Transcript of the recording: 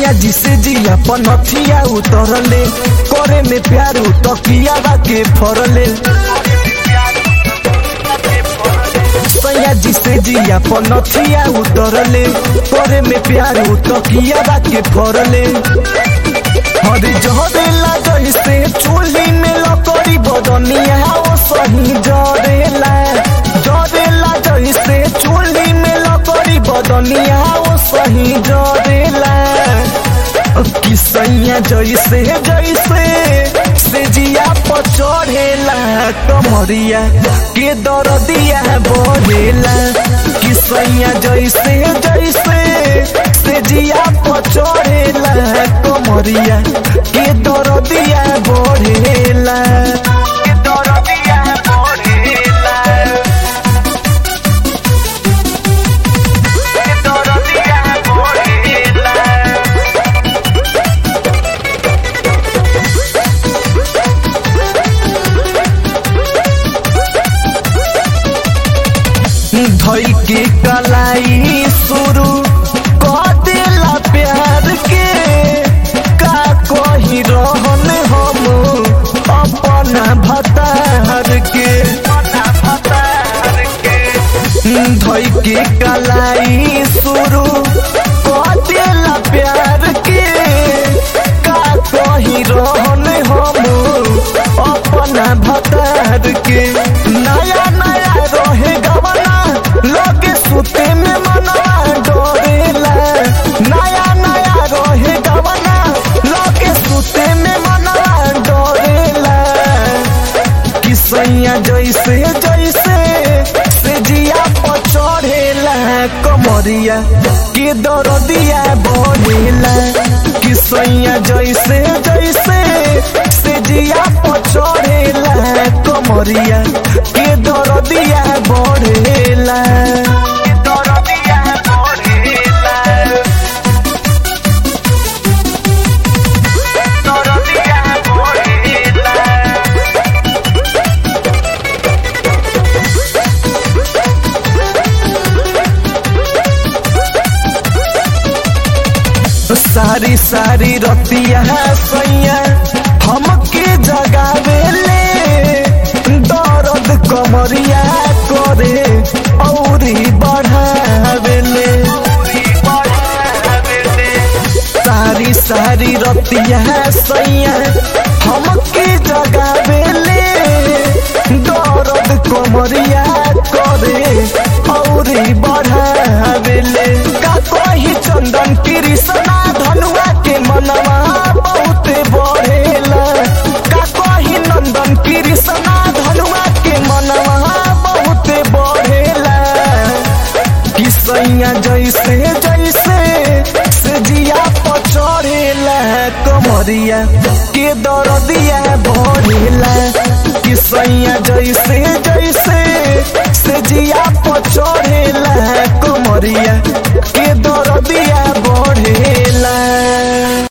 सैया जी से जिया पनथिया उतरले करे में प्यार तकिया के फरले सैया जी से जिया पनथिया उतरले करे में प्यार तकिया के फरले हरे जहरेला जैसे चूल्ही में लकड़ी बदनिया ओ सही जरेला जरेला जैसे चूल्ही में लकड़ी बदनिया ओ सही जरेला कि सैया जैसे जैसे से जिया पर चढ़ेला कमरिया के दरदिया बढ़ेला कि सैया जैसे जैसे से जिया पर चढ़ेला कमरिया के दरदिया बढ़ेला के दरदिया बढ़ेला के दरदिया बढ़ेला धई के कलाई शुरू कर देला प्यार के का कही रहन हम अपना भतार के धई के कलाई शुरू कर देला प्यार के का कही रहन हम अपना भतार के नया नया रहे गवना लगे सुते में मना डरेला नया नया रहे गवना लगे सुते में मना डरेला कि सैया जैसे जैसे से जिया पर चढ़ेला कमरिया के दरदिया बढ़ेला कि सैया जैसे जैसे से जिया पर चढ़ेला कमरिया के दरदिया बढ़ेला के दरदिया बढ़ेला दरदिया बढ़ेला सारी सारी रतिया सैया हमके जगावेले दर्द कमरिया करे औरी बढ़ावेले सारी सारी रतिया सैया हमके जगावेले दर्द कमरिया करे औरी बढ़ावेले का कही चंदन कृष्णा धनुआ के मनवा बहुत बढ़ेला का कही नंदन कृष्णा धनुआ के मनवा बहुत बढ़ेला कि सैया जैसे जैसे से जिया पर चढ़ेला कमरिया के दरदिया बढ़ेला कि सैया जैसे जैसे से जिया पर चढ़ेला कमरिया के दरदिया बढ़ेला